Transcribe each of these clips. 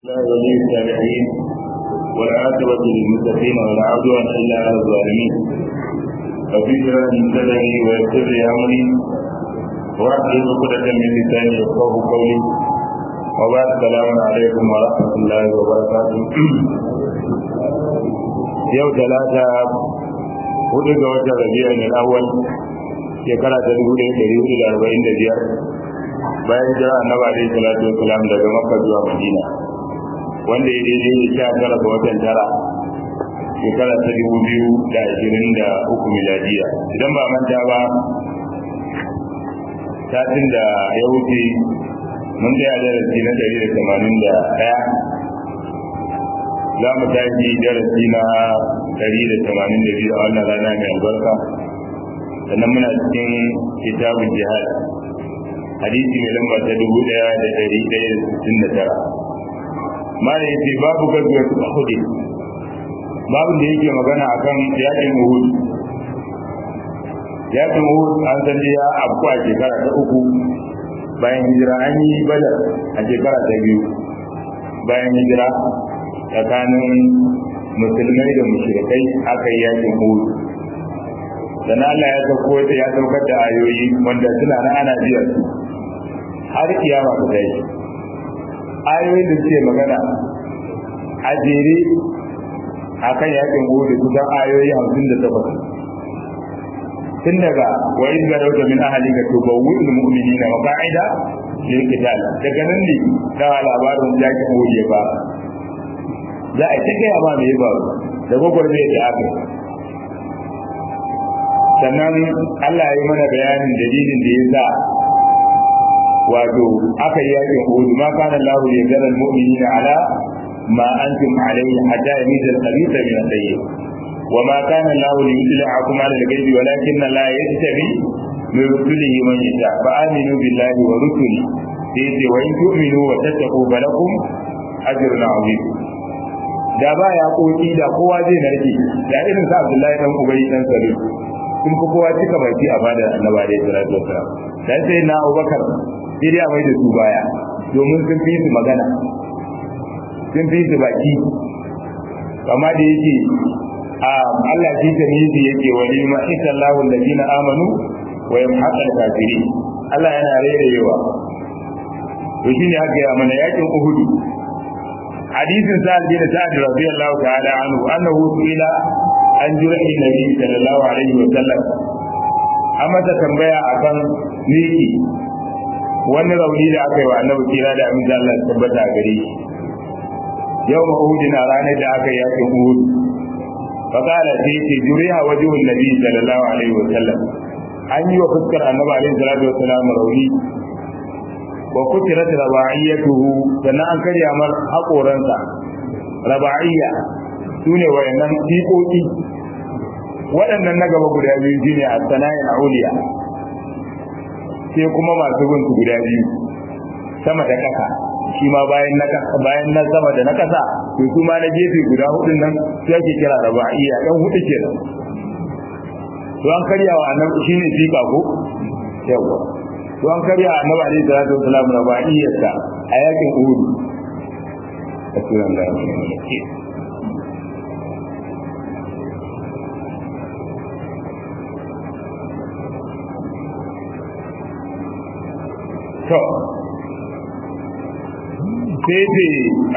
الله ولي الصالحين والعاقبة للمتقين ولا عدوان إلا على الظالمين ففي شرح صدري ويسر لي أمري واحلل عقدة من لساني يفقه قولي وبعد السلام عليكم ورحمة الله وبركاته يوم ثلاثة hudu ga watan rabi'a ne awwal shekara ta dubu ɗaya ɗari hudu da arba'in da biyar bayan jira annabi alaihi salatu wasalam daga makka zuwa madina wanda ya daidai da sha tara ga watan tara shekara ta dubu biyu da ashirin da uku miladiya idan ba manta ba satin da ya wuce mun tsaya darasi na ɗari da tamanin da ɗaya za mu tashi darasi na ɗari da tamanin da biyu a wannan rana mai albarka sannan muna cikin kitabun jihad hadisi mai lamba ta dubu ɗaya da ɗari ɗaya da sittin da tara mala ya ce babu gazuwar uhud babu da yake magana akan yakin uhud yakin uhud an san ya abu a shekara ta uku bayan hijira an yi badar a shekara ta biyu bayan hijira tsakanin musulmai da mushrikai aka yi yakin uhud dan Allah ya sauko ya saukar da ayoyi wanda suna na ana biyar su har kiyama ta tashi ayoyin da suke magana a jere akan yakin uhud kusan ayoyi hamsin da takwas tun daga wa in garauta min ahalika tubawwi'ul mu'minina maqa'ida lil qital daga nan ne da labarin yakin uhud ya fara za a ta gaya ma mai faru da gwagwarmai da aka sannan Allah ya yi mana bayanin dalilin da ya sa wato aka yi yakin hudu ma kana lahu ya zara mu'minina ala ma antum alayhi hatta yamiza al-khabitha min at-tayyib wa ma kana lahu liyudli'akum ala al-ghaibi walakinna la yastabi min rusulihi man yasha fa aminu billahi wa rusulihi sai ce wa in tu'minu wa tattaqu falakum ajrun 'azim da ba ya koki da kowa zai narke da irin sa Abdullahi dan Ubay dan Salul sun fi kowa cika baki a bada Annabi da salatu wasalam dan sai na Abubakar sai dai mai da su baya domin sun fi su magana sun fi su baki amma da yake a Allah shi ta nizi yake wali ma isallahu alladina amanu wa yamhaqal kafirin Allah yana rerewa to shine haka ya mana yakin Uhud hadisin sa'ad bin sa'ad radiyallahu ta'ala anhu annahu su'ila an jurhi nabi sallallahu alaihi wa sallam amma ta tambaya akan miki wani rauni da aka yi wa annabi kira da amin Allah ya tabbata a gare shi yau ma uhud na ranar da aka yi yakin uhud fa qala sai ce juriha wajhun nabi sallallahu alaihi wa sallam an yi wa fuskar annabi alaihi salatu wa sallam rauni wa kutirat raba'iyatuhu sannan an karya mar haƙoransa raba'iyya sune wayannan fiƙoƙi waɗannan na gaba guda biyu shine as-sanayin auliya sai kuma masu bin su guda biyu sama da ƙasa shi ma bayan na bayan na sama da na ƙasa to su ma na gefe guda hudun nan sai ake kira raba'iyya ɗan hudu kenan to an karya wa annabi shine fiƙa ko yawa to an karya annabi alaihi salatu wasalam rabaiyarsa a yakin uhud asiran da to sai ce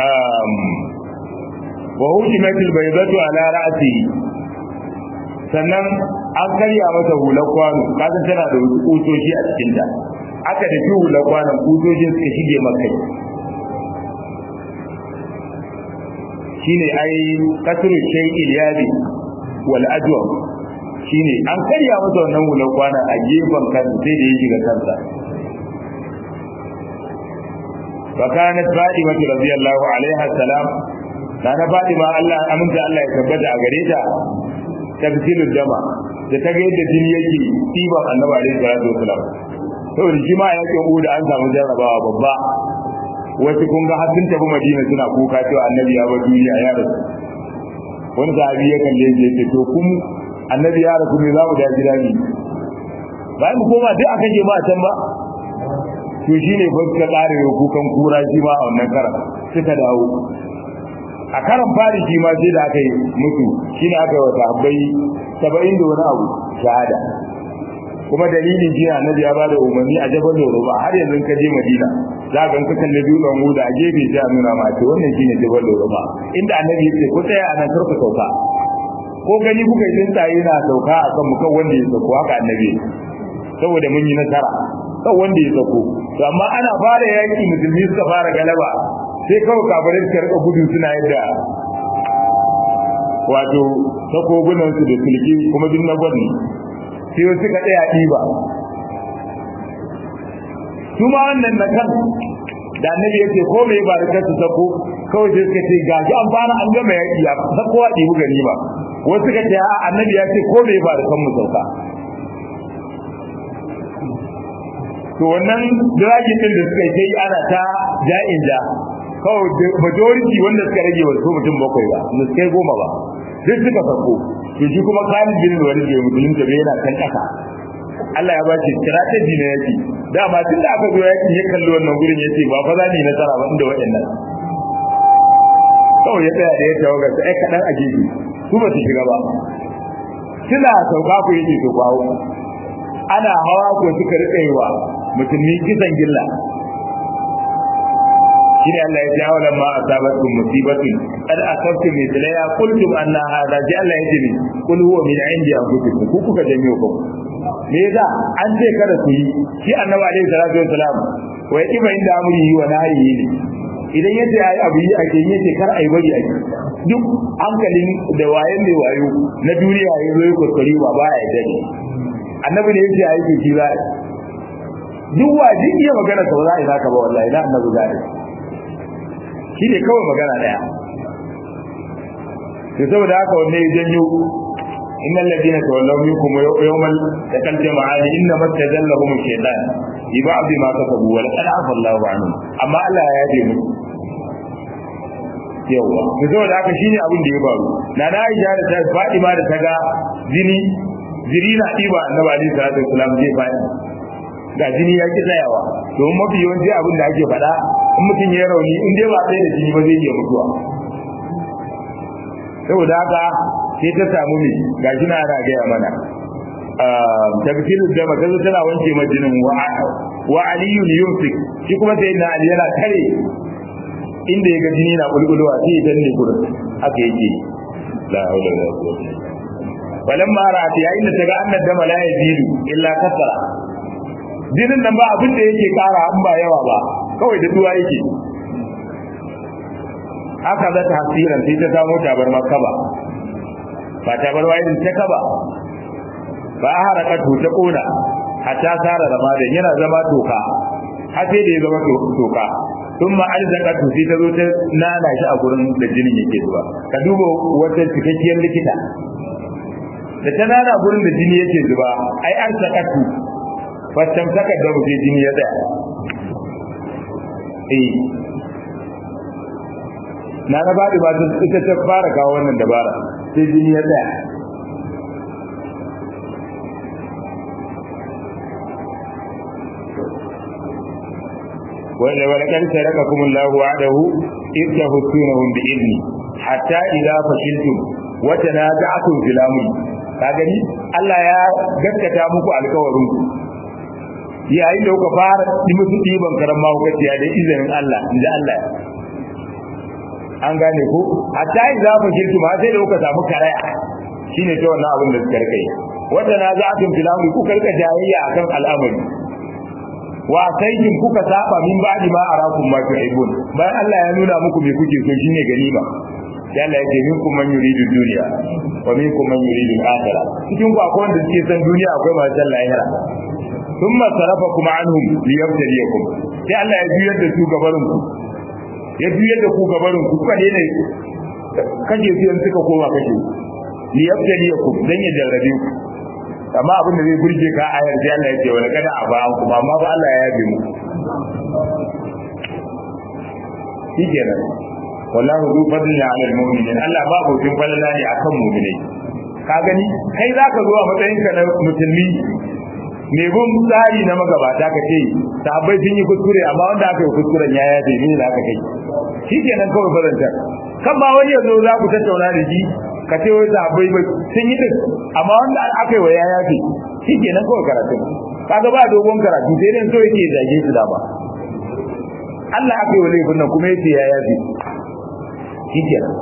wa hujimatul baydatu ala ra'si sannan an karya masa hular kwano kaga tana da wasu kusoshi a cikin ta aka da fi hular kwanon kusoshin suka shige maka shine ai kasru shay'il yadi wal ajwab shine an karya masa wannan hular kwanon a gefen kan sai da ya shiga kansa فكانت فاطمة رضي الله عليها السلام كان فاطمة الله أمنت الله يثبت أغريتا tafsilul dama da ta ga yadda jini yake tiban annabi alaihi salatu wasalam saboda shi ma yake da an samu jarrabawa babba wasu kun ga har sun tafi madina suna kuka cewa annabi ya bar duniya ya rasu wani sahabi ya kalle shi yace to kun annabi ya rasu ne za mu da gida ne bayan mu koma duk akan je ma can ba to shine fa suka tsare kukan kura shi ma a wannan karan suka dawo a karan fari shi ma sai da aka yi mutu shine aka yi wa sahabbai saba'in da wani abu shahada kuma dalilin shi annabi ya ba da umarni a jabal ba har yanzu ka je madina za ka ka kalli dutsen huda a gefe sai a nuna ma ce wannan shine jabal ba inda annabi ya ce ko tsaya a nan karku sauka ko gani kuka yi tsaye na sauka a kan mukan wanda ya sauko haka annabi saboda mun yi nasara kan wanda ya sauko to amma ana fara yaki musulmi suka fara galaba sai kawai kafirai suka rika gudu suna yadda wato takobunansu da sulki kuma duk na gwani sai wasu ka tsaya ɗiba su ma wannan na kan da annabi ya ce ko mai ba da kansu sako kawai sai suka ce ga an fara an gama yaƙi ya sako a ɗibu gani ba wasu ka ce a annabi ya ce ko mai ba da kanmu sauka to wannan dragin din da suka yi ana ta ja'in ja kawai majority wanda suka rage wasu mutum bakwai ba da suka goma ba duk suka sako to shi kuma Khalid bin Walid bai musulun da yana kan kasa Allah ya bashi strategy na yaki dama tun da aka zo yaki ya kalli wannan gurin ya ce ba fa za ni nasara ba inda waɗannan kawai ya tsaya da ya tawaga sai ai kaɗan a gefe su ba su shiga ba suna sauka ku yake to bawo ana hawa ko suka riƙa yi wa musulmi kisan gilla shine Allah ya ce awala ma asabatkum musibatin qad asabtum mithlaya qultum anna hadha ji Allah ya ce ni kul huwa min indi anfusikum ku kuka janyo ku me yasa an ce kada ku yi shi annabi alaihi salatu wassalam wa yaqiba inda amri wa nahyi ne idan yace ai abu yi ake yi yace kar ai bari ake duk hankalin da wayen ne wayo na duniya ya zo ku kuri ba ba ya dade annabi ne yace ai ku shi za duk wajin iya magana ta ba za a yi naka ba wallahi na annabi za a yi shi ne kawai magana daya to saboda haka wanne ya janyo innal ladina tawallaw minkum yawmal taqal jama'ani inna mastajallahum shaytan bi ba'd ma kasabu wa laqad afa Allahu anhum amma Allah ya yaje mu yawa to saboda haka shine abin da ya faru na na Aisha da ta Fatima da ta ga jini jiri na diba annabi alaihi salatu wasalam zai faɗi ga jini ya ki tsayawa domin mafi yawanci abin da ake faɗa in mutum ya rauni in dai ba sai da jini ba zai iya mutuwa saboda haka sai ta samu ne ga shi na ana gaya mana tabtilu da makazu tana wanke majinin wa aliyun yumsik shi kuma sai na ali yana kare inda ya ga jini na bulbulwa sai ya danne gurin haka yake la haula wala quwwata falamma ra'at yayin da ta ga annad dama la yazidu illa kasara jinin nan ba abin da yake kara an ba yawa ba kawai da duwa yake aka za ta hasiran sai ta samu tabar makaba ba tabar irin ta kaba ba a haraka ta kona hatta sara ramadan yana zama toka har sai da ya zama toka sun ma arzaka to sai ta zo ta nana shi a gurin da jinin yake zuwa ka duba wata cikakkiyar likita da ta nana gurin da jini yake zuba ai an sakatu fastan saka da mutum jini ya tsaya eh na na ba ba ita ta fara kawo wannan dabara sai jini ya tsaya wanda wani kan saraka kuma Allah wa'adahu idda husunahum bi ilmi hatta idza fashiltum wa tanaza'tum fil amri ka gani Allah ya gaskata muku alƙawarin ku yayin da kuka fara yi musu ɗiban karan mahaukaciya da izinin Allah inda Allah an gane ko hatta in za mu shirki ma sai da kuka samu karaya shine ta wannan abin da suka rika yi wata na za a tun filamu kuka rika jayayya akan al'amari wa saikin kuka saba min ba'di ma arakum ma tu'ibun bayan Allah ya nuna muku me kuke so shine ganima ya Allah yake minkum man yuridu dunya wa minkum man yuridu al-akhirah cikin ku akwai wanda suke san duniya akwai masu san lahira thumma sarafakum anhum liyabtaliyakum sai Allah ya juyar da su gabarin ku ya juyar da ku gabarin ku kuka ne kashe su yan suka koma kashe liyabtaliyakum dan ya jarrabe ku amma abin da zai burge ka ayar sai Allah ya ce wala kada a ba ku amma ba Allah ya yabe mu shikenan wallahu zu fadlin ala almu'minin Allah ba ku tin falala ne akan mu'minai ka gani kai zaka zo a matsayin ka na musulmi me bin tsari na magabata ka ce sahabbai sun yi kuskure amma wanda aka yi kuskuren ya yafe ne da aka kai shi kenan kawai faranta kan ma wani yanzu za ku tattauna da shi ka ce wai sahabbai ba sun yi din amma wanda aka yi wa ya yafe shi kenan kawai karatu kaga ba dogon karatu sai dai so yake zage su da ba Allah aka yi wa laifin nan kuma yace ya yafe shi kenan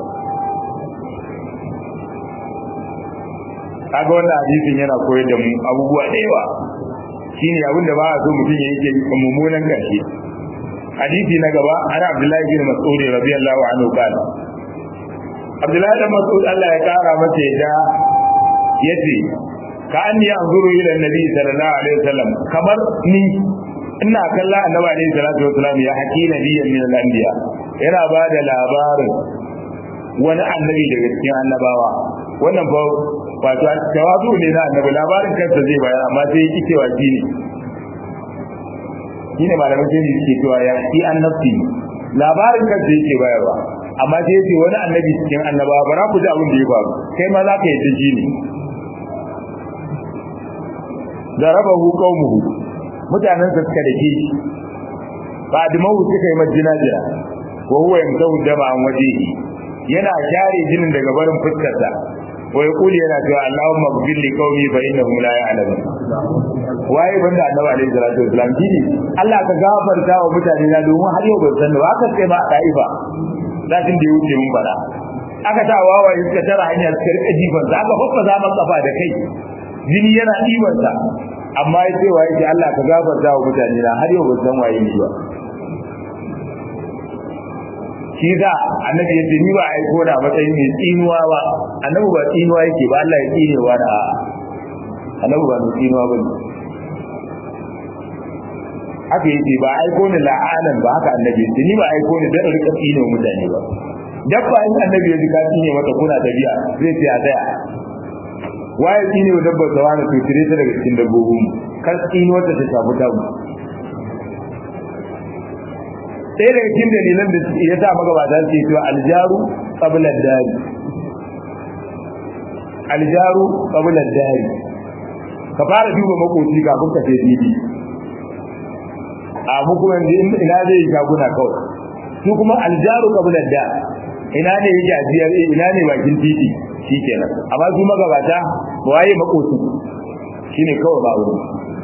kaga wannan hadisin yana koyar da mu abubuwa da yawa shine abin da ba a so mutum ya yi mummunan karshe hadisi na gaba ana abdullahi bin mas'ud radiyallahu anhu qala abdullahi bin mas'ud Allah ya kara masa yadda yace ka anni anzuru ila annabi sallallahu alaihi wasallam kamar ni ina kalla annabi alaihi salatu wasallam ya haki nabiyyan min al-anbiya yana ba da labarin wani annabi daga cikin annabawa wannan fa wato tawazu ne na annabi labarin kansa zai bayar amma sai yake cewa shi ne shine malamin sai yake cewa ya shi annabi labarin kansa yake bayarwa amma sai yake wani annabi cikin annabawa bara ku ji abin da ya faru kai ma za ka yi ta shi ne darabahu qaumuhu mutanen sa suka dake shi ba da mawu suka yi majina jira wa huwa yamtahu dama an wajehi yana share jinin daga barin fuskarsa wa yaqulu yana cewa Allahumma ighfir li qaumi fa innahum la ya'lamun waye banda annabi alaihi salatu wasalam dini Allah ka gafarta wa mutane na domin har yau ban san ba haka sai ma a da'ifa zatin da ya wuce mun bada aka ta wawa iska tara hanyar suka rika jifan sa aka hukka zaman kafa da kai jini yana diban sa amma ya ce wa yake Allah ka gafarta wa mutane na har yau ban san waye ni ba shi da annabi ya ce ni ba aiko da matsayin mai tsinuwa ba annabi ba tsinuwa yake ba Allah ya tsinewa da annabi ba mai tsinuwa ba haka yake ba aiko ni la'anan ba haka annabi ya ni ba aiko ni dan rika tsine mutane ba dabba in annabi ya ji ka tsine mata kuna tafiya zai ce a tsaya waye tsine wa dabbar sa wani tutire ta daga cikin dabbobin kar tsinuwar ta ta shafi tabu ɗaya daga cikin dalilan da ya sa magabata su yi cewa aljaru qabla dari aljaru qabla dari ka fara duba makoci kafin ka sai didi a mu kuma ina zai yi shaguna kawai su kuma aljaru qabla da ina ne yake ajiyar ina ne bakin titi shikenan amma su magabata waye makoci shine kawai ba wuri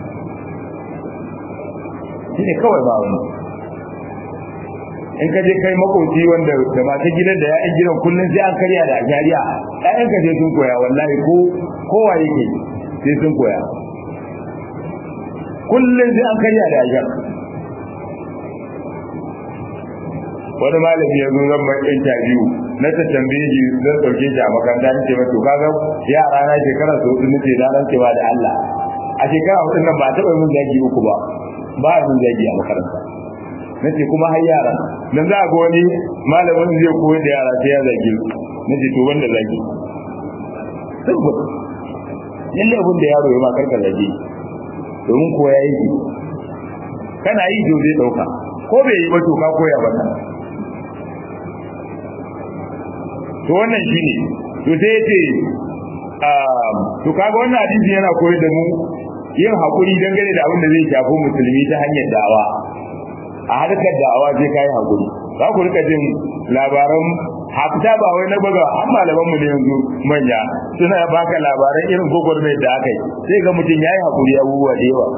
shine kawai ba wuri in ka je kai makoci wanda da masu gidan da ya'yan gidan kullum sai an karya da jariya ƴaƴan ka sai sun koya wallahi ko kowa yake sai sun koya kullum sai an karya da ajiyar wani malami ya zo zan mai interview na ta tambaye shi zan dauke shi a makaranta ni ce ba to kaga yara na shekara su hudu nace na rance ba da Allah a shekara hudu nan ba taɓa min zagi uku ba ba min zagi a makaranta nace kuma har yara dan za ga wani malamin zai koyar da yara sai ya zagi nace to wanda zagi saboda lalle abin da yaro ya ma karka zagi domin koya yake kana yi to zai dauka ko bai yi ba to ka koya ba to wannan shine to sai yace to kaga wannan hadisi yana koyar da mu yin hakuri dangane da abin da zai shafi musulmi ta hanyar da'awa a harkar da'awa sai kai hakuri za ku rika jin labaran hafta ba wai na baga an malaman mu ne yanzu manya suna baka labaran irin gogormai da aka yi sai ga mutum yayi hakuri abubuwa da yawa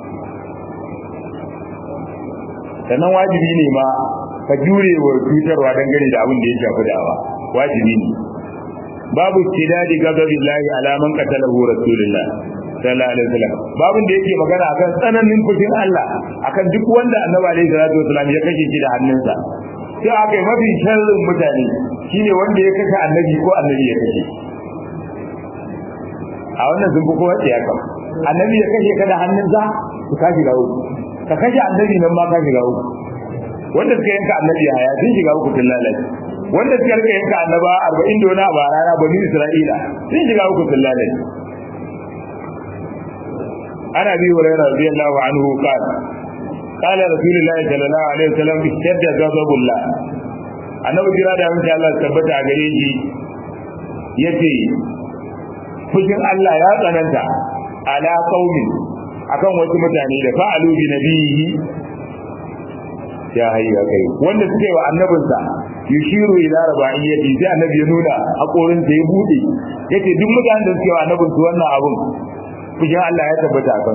sannan wajibi ne ma ka jure wa cutarwa dangane da abin da ya shafi da'awa wajibi ne babu tidadi gazabillahi ala man qatalahu rasulullah sallallahu alaihi wasallam babun da yake magana akan tsananin fushin Allah akan duk wanda annabi alaihi salatu wasallam ya kashe shi da hannunsa sai aka yi mafi sharrin mutane shine wanda ya kashe annabi ko annabi ya kashe a wannan sun fi kowa tsaya kam annabi ya kashe ka da hannunsa ka kashi ga uku ka kashe annabi nan ma kashi ga uku wanda suka yanka annabi a haya sun shiga uku tun lalace wanda suka rika yanka annaba arba'in da wani a rana bani isra'ila sun shiga uku tun lalace ana bi hurairah radiyallahu anhu qala qala rasulullahi sallallahu alaihi wasallam ishadda ghadabullah annabi kira da mun Allah tabbata a gare shi yace fushin Allah ya tsananta ala qaumin akan wasu mutane da fa'alu bi nabihi ya hayya kai wanda suke wa annabinsa yushiru ila rabaiyati sai annabi ya nuna hakorin sa ya bude yace duk mutanen da suke wa annabin su wannan abun kujin Allah ya tabbata akan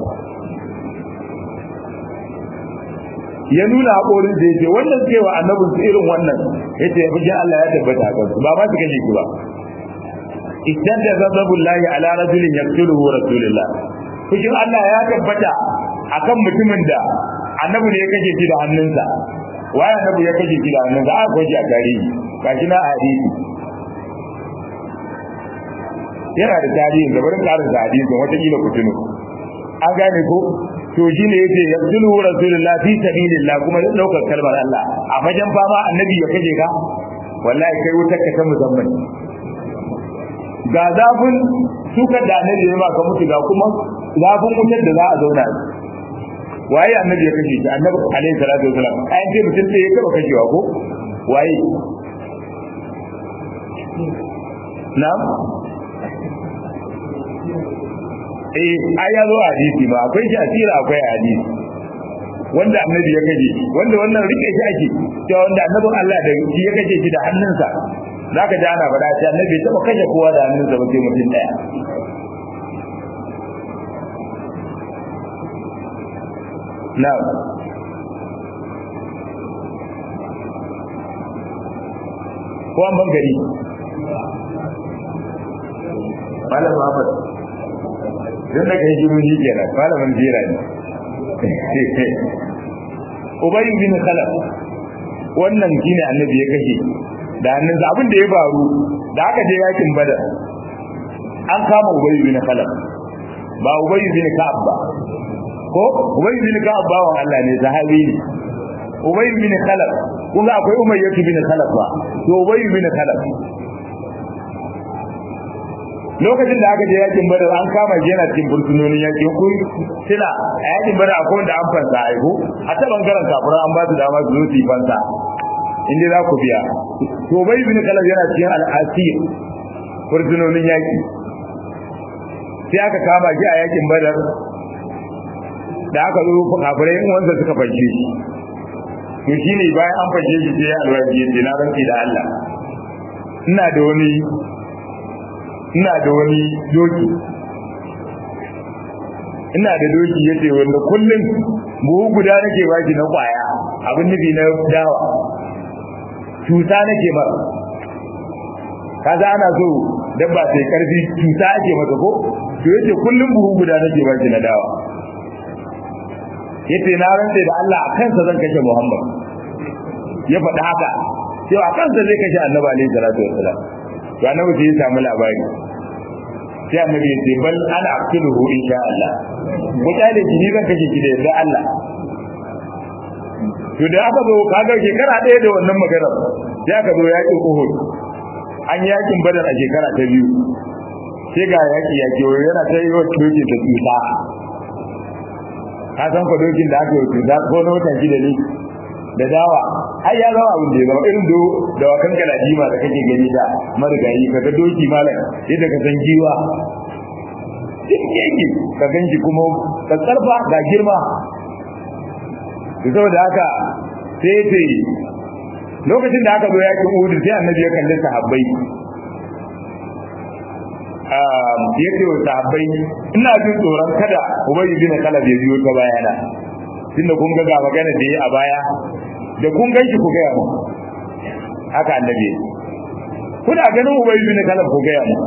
ya nuna hakorin sa yace wanda suke wa annabin su irin wannan yace kujin Allah ya tabbata akan ba ma su kaje ki ba istadda ghadabullahi ala rajulin yaqtuluhu rasulullah kujin Allah ya tabbata akan mutumin da annabi ne ya kashe shi da hannunsa waye annabi ya kashe shi da hannunsa a ko shi a tarihi gashi na hadisi yana da tarihi da barin karin da hadisin wata kila ku tuno an gane ko to shi ne yace yabdulu rasulullah fi sabilillah kuma da daukar kalmar Allah a fajen fama annabi ya kashe ka wallahi kai wutar ka ta musamman ga zafin suka da annabi ya ka mutu ga kuma zafin wutar da za a zauna waye annabi ya kashe shi annabi alaihi salatu wasalam ayin ce mutum sai ya taba kashewa ko waye na'am eh ai ya zo a hadisi ma akwai shi asira akwai a hadisi wanda annabi ya kashe wanda wannan rike shi ake cewa wanda annabin Allah da shi ya kashe shi da hannunsa zaka ji ana faɗa cewa annabi ya taba kashe kowa da hannunsa ba sai mutum daya na'am ko an ban gari malam Muhammad dan da kai jiru ji kenan malamin jira ne Ubay bin Khalaf wannan shine annabi ya kashe da hannunsa abin da ya faru da aka je yakin Badar an kama Ubay bin Khalaf ba Ubay bin Ka'ab ba ko Ubay bin Ka'ab bawan Allah ne sahabi ne Ubay bin Khalaf kuma akwai Umayyah bin Khalaf ba to Ubay bin Khalaf lokacin da aka je yakin Badar an kama shi yana cikin burtunonin yakin ku sila a yakin Badar akwai wanda an fansa aiko a ta bangaren kafiran an ba su dama su zo su yi fansa inda za ku biya to Ubay bin Khalaf yana cikin al-asir burtunonin yaki sai aka kama shi a yakin Badar da aka zo kafirai in wanda suka fashe shi to shine bayan an fashe shi sai alwaji ya ce na rantsi da Allah ina da wani ina da wani doki ina da doki yace wanda kullum buhu guda nake baki na kwaya abin nufi na dawa cuta nake ba kaza ana so dabba sai karfi cuta ake masa ko to yace kullum buhu guda nake baki na dawa yace na rantsa da Allah a kansa zan kashe Muhammad ya faɗi haka sai a kansa zai kashe Annabi alaihi salatu wassalam to Annabi sai ya samu labari sai Annabi ya ce bal ana aqtuluhu insha Allah ko kyale shi ni zan kashe shi da yarda Allah to da aka zo kaga shekara ɗaya da wannan magana sai aka zo yaƙin Uhud an yakin Badar a shekara ta biyu sai ga yaƙi yaƙi yana ta yi wa dokin ta tsufa ka san ko dokin da aka yi tsufa ko na watan shida ne da dawa ai ya zama abin da ya zama irin do da wakan galadima da kake gani da marigayi kaga doki malam yadda ka san giwa duk yake ka ganji kuma ka karfa ga girma saboda haka sai ce lokacin da aka zo yakin Uhud sai annabi ya kalli sahabbai ya ce wa sahabbai ina jin tsoron kada Ubay bin Khalaf ya biyo ta bayana tunda kun ga ga magana da yi a baya da kun ganshi ku gaya mu haka annabi kuna ganin Ubay bin Khalaf ku gaya mu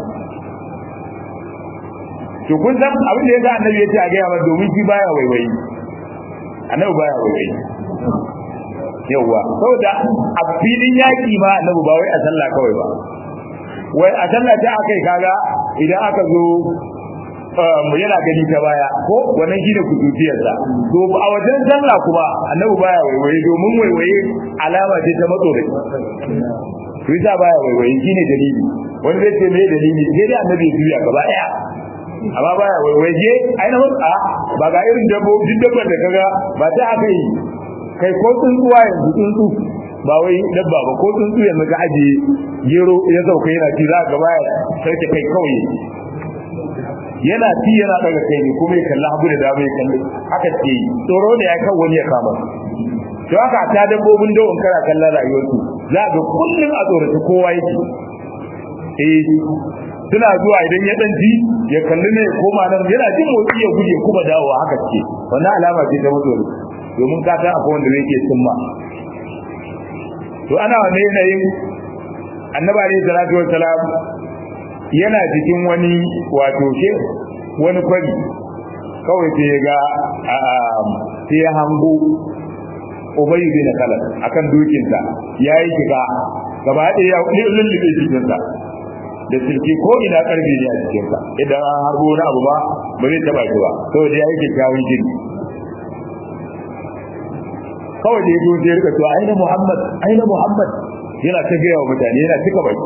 to kun san abin da yasa annabi ya ce a gaya mu domin shi baya waiwayi annabi baya waiwayi yawwa saboda a filin yaki ma annabi ba wai a sallah kawai ba wai a sallah ta akai kaga idan aka zo mu yana gani ta baya ko wannan shine kututiyarsa to a wajen sallah kuma annabi baya waiwaye domin waiwaye alama ce ta matsori to yasa baya waiwaye shine dalili wani zai ce me dalili sai dai annabi ya juya gaba daya amma baya waiwaye ai na a ba ga irin dabbobi dabbar da kaga ba ta aka yi kai ko tsuntsuwa yanzu tsuntsu ba wai dabba ba ko tsuntsu yanzu ka ajiye gero ya sauka yana ci za ka baya sarki kai kawai yana ci yana daga kai ne kuma ya kalli hagu da dama ya kalli haka ce tsoro da ya kan wani ya kama to haka ta dabbobin da in kana kallon rayuwarsu za ga kullum a tsorata kowa yake eh suna zuwa idan ya dan ji ya kalli ne koma nan yana jin motsi ya guje kuma dawowa haka ce wannan alama ce ta mutuwa domin ka san akwai wanda yake cimma to ana wannan yanayin annabi alaihi salatu wassalam yana cikin wani wato she wani kwari kawai sai ya ga sai ya hango ubay bin khalaf akan dukinsa yayi shiga gaba ɗaya ya lullube jikinsa da silki ko ina karfi ne a jikinsa idan an harbo wani abu ba ba zai taba shi ba saboda ya yi kyakkyawan jini kawai da ya zo sai rika cewa aina muhammad aina muhammad yana ta gaya wa mutane yana cika baki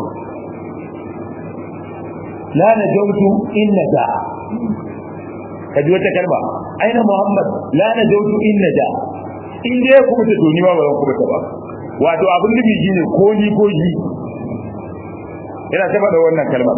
la na jautu inna da ka ji wata kalma aina muhammad la na jautu inna da in dai ya kuma ta toni ba ba zan kuma ta ba wato abin da biji ne ko ni ko ji yana ta faɗa wannan kalmar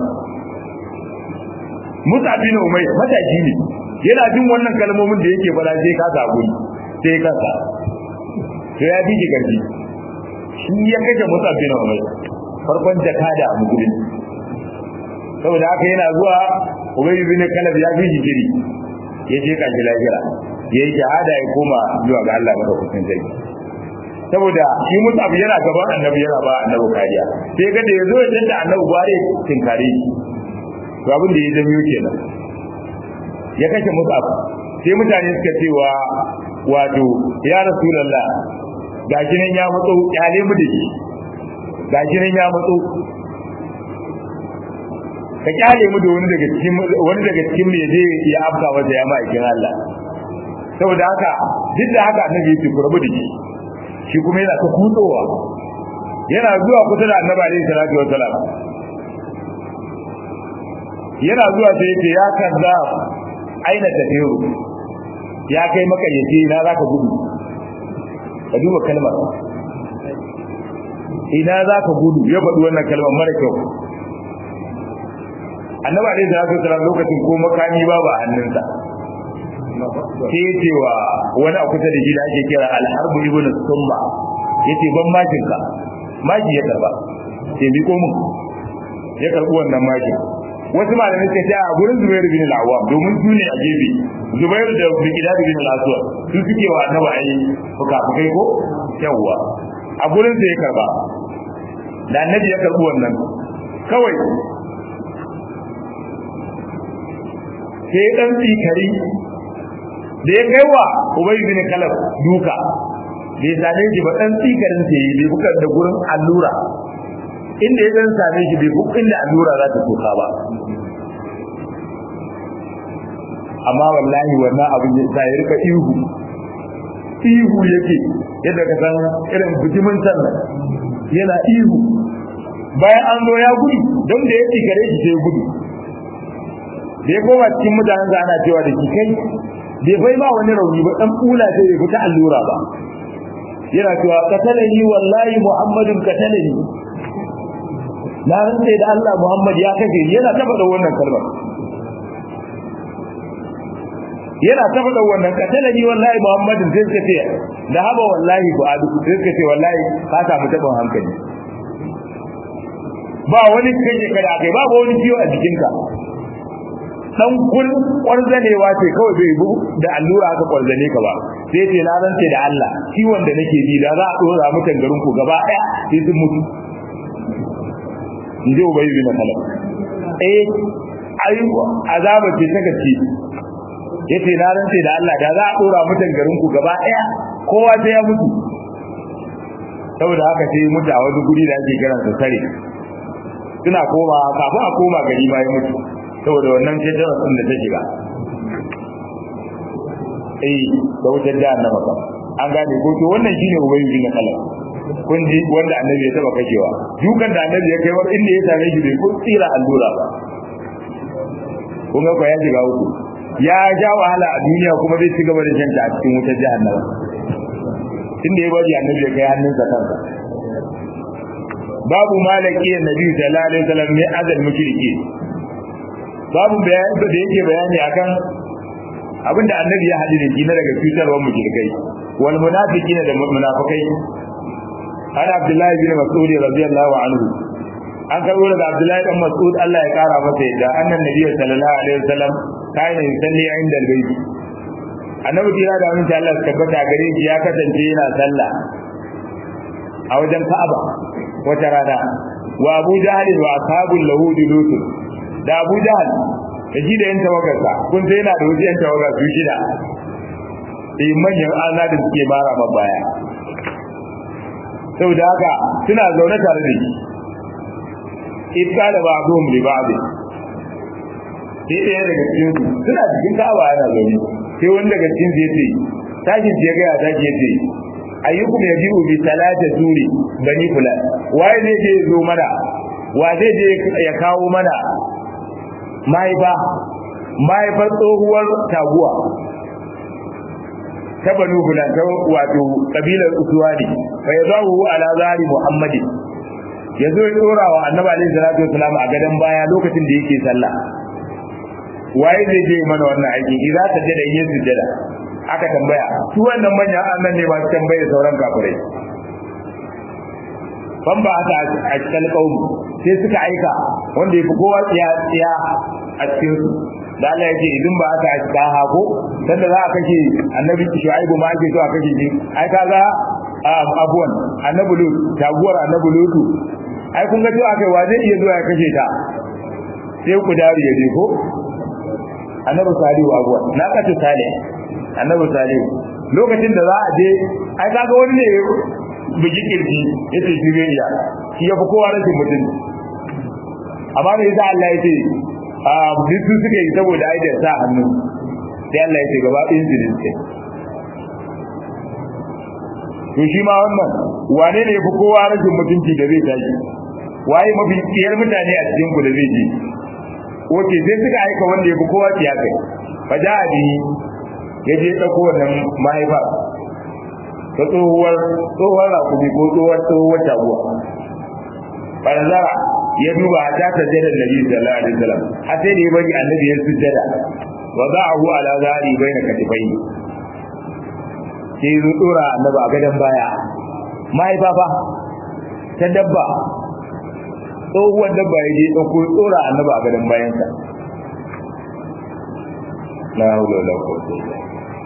Musa bin Umay mataji ne yana jin wannan kalmomin da yake fara sai ka zabu sai kansa to ya bi garbi shi ya kaje Musa bin Umay farkon jakada a musulunci saboda haka yana zuwa Ubay bin Kalab ya bi jiri ya je kan lahira yayi shahada ya koma zuwa ga Allah madaukakin sarki saboda shi Mus'ab yana gaban annabi yana ba annabi kariya sai ga da yazo ya da annabi bare tinkare shi to abin da ya zama kenan ya kashe Mus'ab sai mutane suka cewa wato ya rasulullah gashi nan ya matso kyale mu da shi gashi nan ya matso ka kyale mu da wani daga cikin wani daga cikin me zai ya afka wanda ya ma'aikin Allah saboda haka duk da haka annabi ya ce ku rabu da shi shi kuma yana ta kutsowa yana zuwa kusa da annabi alaihi salatu wassalam yana zuwa sai yace ya kaza aina tafiyu ya kai maka yace na zaka gudu ka duba kalmar ina zaka gudu ya faɗi wannan kalmar mara kyau annabi alaihi salatu wassalam lokacin ko makami babu a hannunsa sai cewa wani a kusa da shi da ake kira alharbu ibn summa yace ban makin ka maki ya karba sai bi ko mun ya karbi wannan makin wasu malamai suka ce a gurin Zubairu bin al-Awwam domin su ne a gefe Zubairu da Bikidad bin al-Aswad su suke wa annabi ayi fuka fukai ko yawwa a gurin sa ya karba da annabi ya karbi wannan kawai sai dan tsikari da ya kai wa ubay bin kalab duka bai same shi ba dan tsikarin sa yi bai buka da gurin allura inda ya dan same shi bai buka inda allura za ta toka ba amma wallahi wannan abin ya sa ya rika ihu ihu yake yadda ka san irin bijimin sannan yana ihu bayan an zo ya gudu don da ya tsikare shi sai gudu da ya koma cikin mutanen da ana cewa da shi kai bai bai ba wani rauni ba dan kula sai bai fita allura ba yana cewa katalani wallahi muhammadin katalani na rantsa da Allah Muhammad ya kashe ni yana taba da wannan kalmar yana taba da wannan katalani wallahi muhammadin sai suka ce da haba wallahi bu adu sai suka ce wallahi ka samu tabon hankali ba wani kake kada kai ba wani ciwo a jikinka dan kun kwarzanewa ce kawai bai bu da allura aka kwarzane ka ba sai ce na rantse da Allah ciwon da nake ji da za a dora mutan garin ku gaba daya sai sun mutu inji ubayi bin khalaf eh ai azaba ce ta gaske yace na rantse da Allah da za a dora mutan garin ku gaba daya kowa sai ya mutu saboda haka sai mutu a wani guri da ake kiransa sare suna koma kafin a koma gari ma ya mutu saboda wannan jajjawa sun da ta shiga eh da wutar da annaba ka an gane ko to wannan shine ubangiji na kala kun ji wanda annabi ya taba kashewa dukan da annabi ya kai war inda ya same shi bai ko tsira allura ba kun ga ko ya shiga uku ya ja wahala a duniya kuma zai ci gaba da janta a cikin wutar jahannama inda ya bari annabi ya kai hannunsa kansa babu malaki annabi sallallahu alaihi wasallam ne azal mushriki babu bayani da yake bayani akan abinda annabi ya hadu da shi na daga cutarwar mushrikai wal munafiqina da munafikai an abdullahi bin mas'ud radiyallahu anhu an karbo daga abdullahi dan mas'ud Allah ya kara masa yadda annan nabiyyu sallallahu alaihi wasallam kana yusalli inda albayt annabi kira da mun Allah tabbata gare shi ya kasance yana sallah a wajen Ka'aba wata rana wa Abu Jahl wa ashabul lahud lut da Abu Jahl da shi da yan tawagarsa kun sai yana da wasu yan tawagar su shida sai manyan ana da suke mara ma baya saboda haka suna zaune tare da shi iska da ba zuwan da ba sai ɗaya daga cikin su suna cikin ka'aba yana zaune sai wani daga cikin su yace tashi ya ga ya tashi yace ayyukum yajibu bi salati suri bani fulan waye zai je zo mana wa zai je ya kawo mana mahaifa mahaifar tsohuwar taguwa ta banu fulan ta wato kabilar usuwani fa yazahu ala zari muhammadi yazo ya dora wa annabi alaihi salatu wasalam a gadan baya lokacin da yake sallah waye zai je mana wannan aiki idza ta jada yin sujada aka tambaya su wannan manya annan ne ba su tambaye sauran kafirai ban ba aka a cikin kaumi sai suka aika wanda ya fi kowa tsiya tsiya a cikin su da Allah ya ce idan ba aka aika hako sanda za a kashe annabi shu'aibu ma ake so a kashe shi ai kaga abuwan annabi lut taguwar annabi lutu ai kun ga cewa kai wa zai iya zuwa ya kashe ta sai ku dari ya je ko annabi salihu abuwa na kace salih annabi salihu lokacin da za a je ai kaga wani ne biji kirji yace shi zai iya shi ya fi kowa rashin mutum amma ne yasa Allah ya ce a bisu suke yi saboda ai da sa hannu sai Allah ya ce gaba ɗayan su dinke to shi ma wannan wane ne fi kowa rashin mutunci da zai tashi waye mafi tsiyar mutane a cikin ku da zai je wace sai suka aika wanda ya fi kowa tsiya kai fa ja a bihi ya je ɗauko wannan mahaifa ta tsohuwar tsohuwar rakumi ko tsohuwar tsohuwar taguwa farzara ya duba a ta sajjada nabi sallallahu alaihi wasallam har sai da ya bari annabi ya sujjada wa za'ahu ala zari baina katifai sai ya dora annabi a gadon baya mahaifa fa ta dabba tsohuwar dabba ya je ɗauko tsora annabi a gadon bayansa la haula wala quwwata illa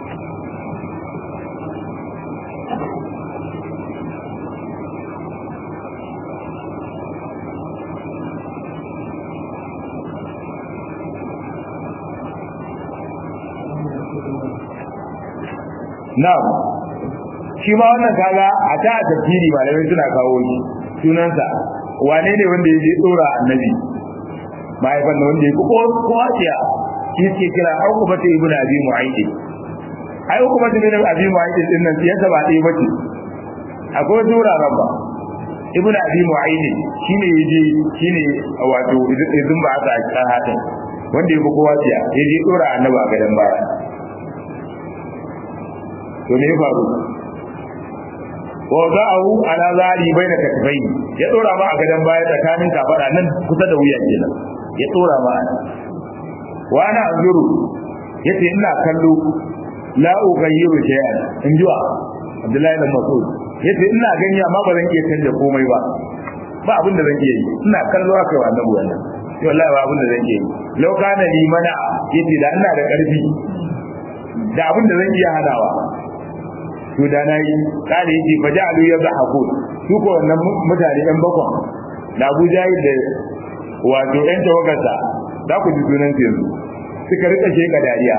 Na'am shi ma wannan kaga a ta a tafsiri malamai suna kawo shi sunansa wane ne wanda ya je tsora annabi mahaifan da wanda ya fi kowa tsiya shi suke kira an kuma ta ibn abi mu'aidi ai kuma ta ibn abi mu'aidi din nan siyasa ba ɗaya bace akwai sura rabba ibn abi mu'aidi shine yaje shine wato idan ba aka a hatin wanda ya fi kowa tsiya ya je tsora annabi a gadan baya to me ya faru wa za'ahu ala zari baina katfai ya dora ma a gadan baya tsakanin kafada nan kusa da wuya kenan ya dora ma wa ana anzuru yace ina kallo la ughayyiru shay'an in jiwa Abdullahi bin Mas'ud yace ina gani amma ba zan iya canja komai ba ba abin da zan iya yi ina kallo haka wa annabi wannan wallahi ba abin da zan iya yi law kana li mana yace da ina da karfi da abin da zan iya hadawa to da na yi kare yake fa ja'alu yadhaku su ko wannan mutane ɗan bakon da Abu Jahil da wato ɗan tawagarsa za ku ji sunan su yanzu suka rika sheka dariya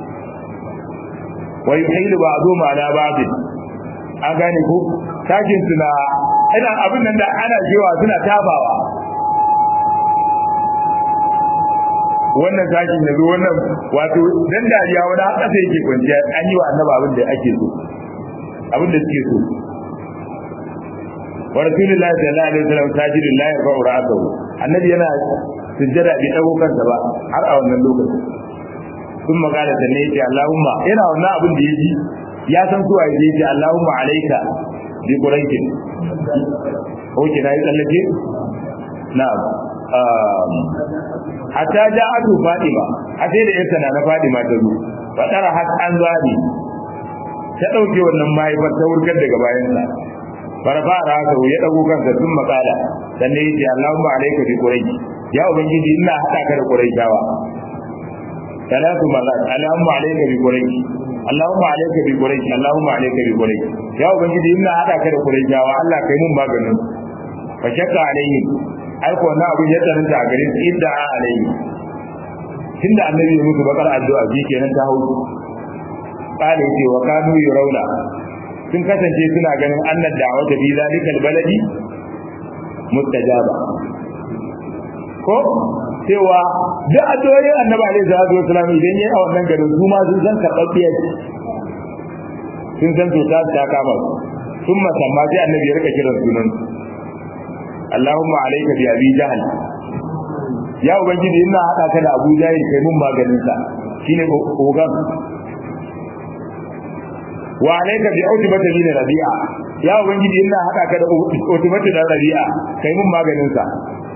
wa yuhilu ba'du ma la ba'd an gane ko tashin suna ina abin nan da ana cewa suna tabawa wannan tashin yanzu wannan wato dan dariya wani haka sai yake kwanciya an yi wa annaba abin da ake so abin da suke so wa rasulullahi sallallahu alaihi wasallam sajidun la yarfa'u ra'sahu annabi yana sujjada bi dago kansa ba har a wannan lokacin sun magana da ne yace Allahumma yana wannan abin da yaji ya san suwa yaji yace Allahumma alayka bi quraikin oke na yi tsallake na'am hatta ja'atu Fatima a sai da yarsa na Fatima ta zo fadara har an zabi ta dauke wannan mahaifar ta wurgar daga bayansa farfa rasa ya dago kansa sun makala sannan yace Allahumma alayka bi quraish ya ubangiji ina hada ka da quraishawa salatu marat Allahumma alayka bi quraish Allahumma alayka bi quraish Allahumma alayka bi quraish ya ubangiji ina hada ka da quraishawa Allah kai mun maganin fa shakka alayhi ai ko na abin ya tsananta a garin inda a alayhi tunda annabi ya musu bakar addu'a shi kenan ta hausu qala yace wa kanu yurawna sun kasance suna ganin annad da'wata fi zalikal baladi mustajaba ko cewa duk addu'o'in annabi alaihi salatu wasallam idan yayi a wannan garin su ma sun san karɓaɓɓiyar sun san to ta ta kama su sun masamma sai annabi ya rika kiran sunan Allahumma alayka bi abi jahl ya ubangiji ina hada ka da Abu Jahil kai mun maganin sa shine ogan wa alayka bi utbata bin rabi'a ya ubangiji ina hada ka da utbata da rabi'a kai mun maganin sa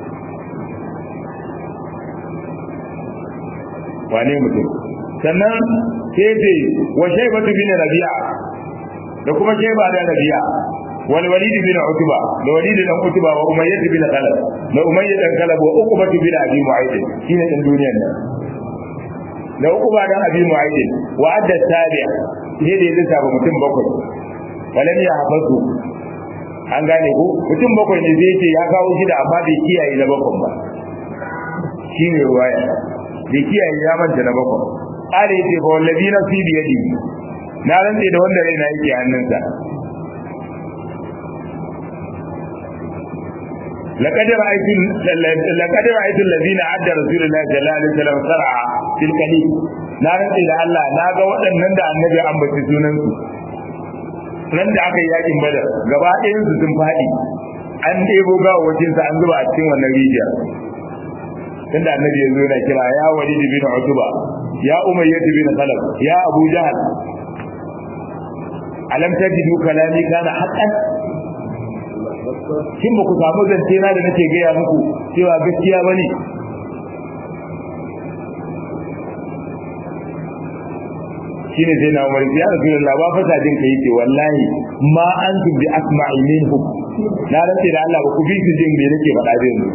wane mutum sannan sai ce wa shaybatu bin rabi'a da kuma shayba da rabi'a wal walid bin utba da walid dan utba wa umayyah bin khalaf da umayyah dan khalaf wa uqba bin abi mu'ayd shine din duniyar nan da uqba dan abi mu'ayd wa adda tabi' ne da yake saba mutum bakwai walam ya hafazu an gane ko mutum bakwai ne zai ce ya kawo shi da amma bai kiyaye na bakwai ba shine ruwaya bai kiyaye ya manta na bakwai kare yace fa wallazi nafsi bi yadi na rantse da wanda raina yake hannunsa لقد رأيت لقد رأيت الذين عد رسول الله صلى الله عليه وسلم سرعا في الكليل na rantse da Allah na ga waɗannan da annabi an bace sunan su ran da aka yi yakin badar gaba ɗayan su sun faɗi an ɗebo gawawacin sa an zuba a cikin wannan rijiyar tunda annabi ya zo na kira ya walid bin utba ya umayyah bin khalaf ya abu jahal alam tajidu kalami kana haqqan kin ba ku samu zance na da nake gaya muku cewa gaskiya bane shine sai na umar ya rasulullah ba fata jin kai ce wallahi ma antum bi asma'i minhum na rantse da Allah ba ku bi su jin me nake faɗa da yanzu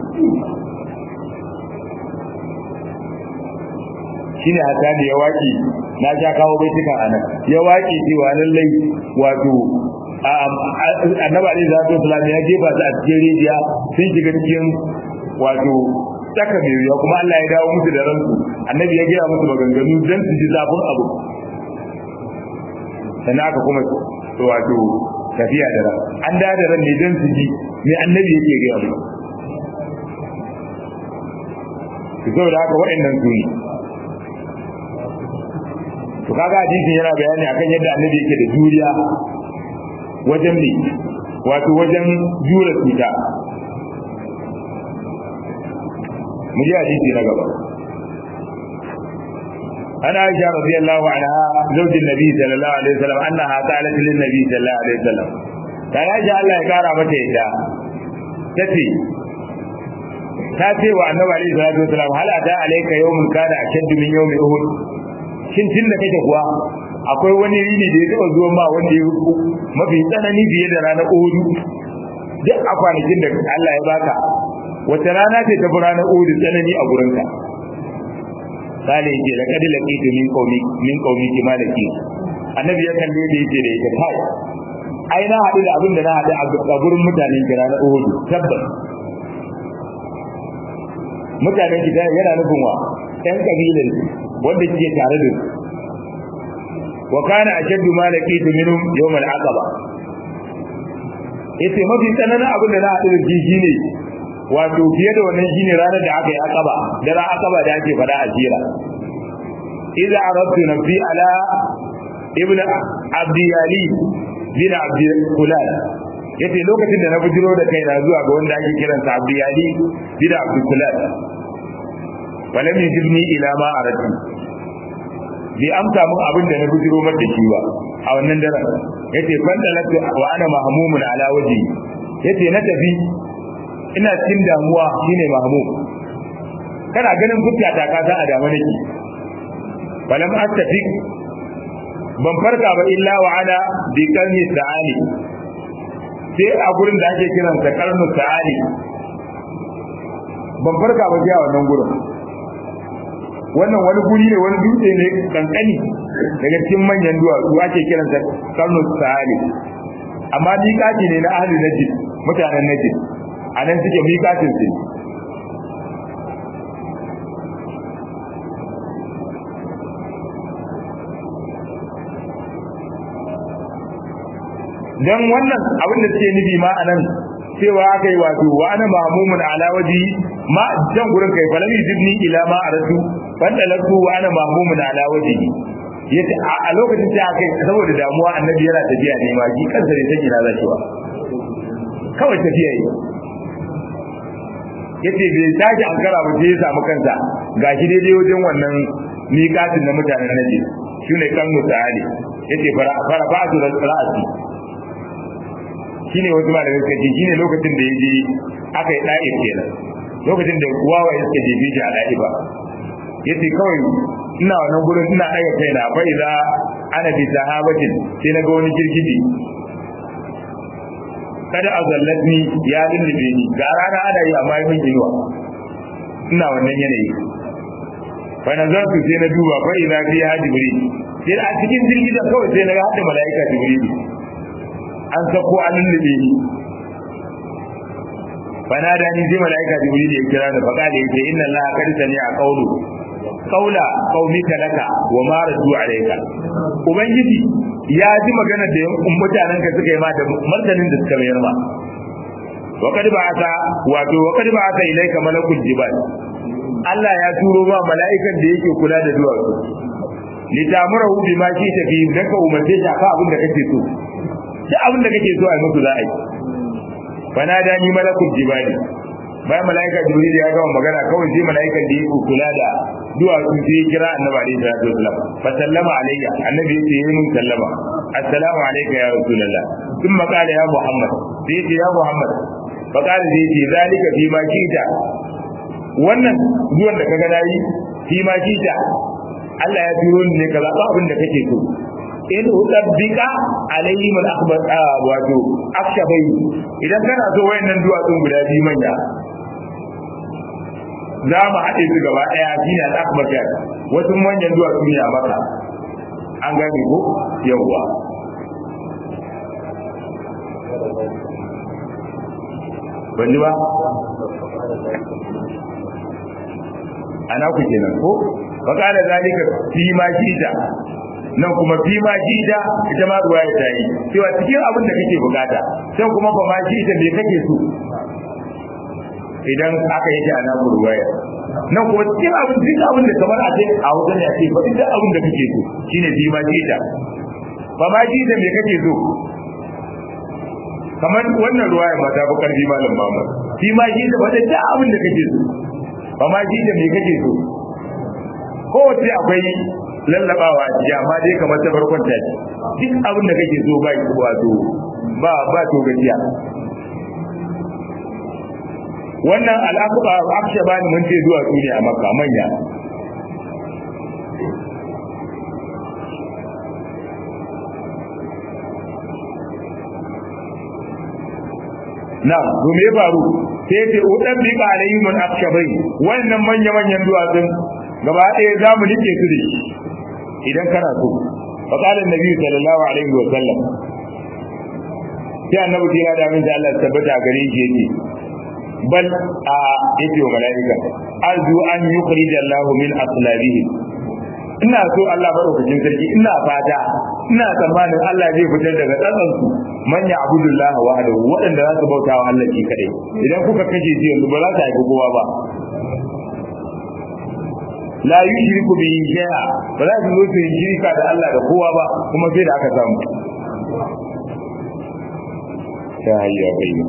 shine hata da ya waki na ja kawo baituka anan ya waki cewa lallai wato annabi alaihi salatu wasallam ya jefa su a cikin rijiya sun shiga cikin wato tsaka mai wuya kuma Allah ya dawo musu da ransu annabi ya gaya musu maganganu don su ji zafin abu sannan aka kuma wato tafiya da ran an da da ran ne don su ji me annabi yake gaya musu su saboda haka waɗannan su ne to kaga hadisin yana bayani akan yadda annabi yake da juriya wajen ne wato wajen jura cuta mu ji hadisi na gaba ana aisha radiyallahu anha zaujin nabi sallallahu alaihi wasallam annaha qalat lin nabi sallallahu alaihi wasallam ta aisha Allah ya kara mata yadda tace ta ce wa annabi alaihi salatu wasallam hal ata alayka yawmun kana ashaddu min yawmi uhud shin tunda kake kuwa akwai wani rini da ya taba zuwa ma wanda ya mafi tsanani fiye da ranar Uhud duk a kwanakin da Allah ya baka wata rana ce ta ranar Uhud tsanani a gurinka sale yake da kadi laqitu min qaumi min qaumi ki malaki annabi ya kalle da yake da yake kai ai na haɗu da abin da na haɗu a gurin mutanen kira na Uhud tabbas mutanen ki yana nufin wa ɗan kabilan wanda kike tare da su wa kana ashaddu ma laqitu minhum yawm al-aqaba yace mafi tsananin abin da na haɗu da shi shine wato fiye da wannan shine ranar da aka yi aqaba da ran aqaba da ake fada a jira idza aradtu nafsi ala ibnu abdi yali bin abdi kulal yace lokacin da na bujiro da kaina zuwa ga wanda ake kiransa abdi yali bin abdi kulal falam yajibni ila ma aradtu bai amsa mun abin da na bujiro mar da shi ba a wannan daren yace fan talatu wa ana mahmumun ala waji yace na tafi ina cikin damuwa shine mahmum kana ganin fuska ta ka san a dama nake balam astafi ban farka ba illa wa ana bi karni sa'ali sai a gurin da ake kiran sa karnu sa'ali ban farka ba sai a wannan gurin wannan wani guri ne wani dutse ne kankani daga cikin manyan duwatsu ake kiran sa karnu sa'ali amma miƙaci ne na ahli najid mutanen najid a nan suke miƙacin su dan wannan abin da suke nufi ma anan cewa aka yi wato wa ana mahmumun ala waji ma jan gurin kai falam yujibni ila ma aratu banda laku wa ana mahmumun ala waji yace a lokacin sai aka yi saboda damuwa annabi yana tafiya ne ma ji kansa ne take na zakiwa kawai tafiya yi yace bai tashi ankara ba sai ya samu kansa gashi daidai wajen wannan miƙatin na mutanen naje shine kan mutane yace fara fara ba'du ra'asi shine wasu malamai suka ce shine lokacin da yaje aka yi da'ir kenan lokacin da wawaye suka je biji a da'iba yace kawai ina wannan gurin ina daga kaina fa idza ana bi sahabatin sai na ga wani girgiji kada azallatni ya lullube ni ga rana ana yi amma min inuwa ina wannan yanayi fa nazartu sai na duba fa idza fi jibril sai a cikin girgizan kawai sai na ga hadda malaika jibril an sako an lullube ni bana da ni sai malaika jibril ya kira da faka da yake inna allaha qad sami'a qawlu qawla qaumika laka wa ma radu alayka ubangiji ya ji magana da mutanen ka suka yi ma da martanin da suka mayar ma wa kad ba'atha wato wa kad ba'atha ilayka malakul jibal Allah ya turo ba mala'ikan da yake kula da duwatsu litamurahu bima shi tafi dan ka umarce shi akan abin da kake so duk abin da kake so a musu za a yi fana da ni malakul jibali bayan malaika jibril ya gama magana kawai sai malaikan da yake kula da duwatsu sai ya kira annabi alaihi salatu wasallam fa sallama alayya annabi ya ce yi mun sallama assalamu alayka ya rasulullah thumma qala ya muhammad sai ya ce ya muhammad fa qala sai ya ce zalika fi ma kita wannan zuwan da kaga nayi fi ma kita Allah ya turo ni ne ka zaɓa abin da kake so in udabbika alayhim al-akhbar wato akshabai idan kana so wayannan duwatsun guda biyu manya za mu haɗe su gaba ɗaya shine al-akhbar kai wasu manyan duwatsu ne a maka an gane ko yawwa ban ji ba ana ku kenan ko fa kana zalika fi ma shita nan kuma fi ma jida ita ma ruwa ya tayi cewa cikin abin da kake bukata sai kuma ba ma jida me kake so idan aka yi a namu ruwaya nan kuma cikin abin duk abin da kamar a ce a wajen ya ce ba duk abin da kake so shine fi ma jida ba ma jida me kake so kamar wannan ruwaya ma ta fi karfi malam Muhammad fi ma jida ba duk abin da kake so ba ma jida me kake so kowace akwai lallabawa ji amma dai kamar ta farkon ta ce duk abin da kake so ba wato ba ba to gajiya wannan al'aquba aksha bani mun ce zuwa su ne a makka manya na to me faru sai ce udan bi alayhim al-akshabai wannan manya manyan duwatsun gaba ɗaya za mu nike su da shi idan kana so faqala annabi sallallahu alaihi wa sallam sai annabi kira da min Allah tabbata gare shi yake bal a yake wa malaika arju an yukhrij Allah min aslabihi ina so Allah madaukakin sarki ina fata ina tsammanin Allah zai fitar daga tsatsan su manya abudullah wahdahu waɗanda za su bauta wa Allah shi kadai idan kuka kashe shi yanzu ba za ta haifi kowa ba la yushriku bihi shay'a ba za su zo su yi shirka da Allah da kowa ba kuma sai da aka samu ta hayya bayya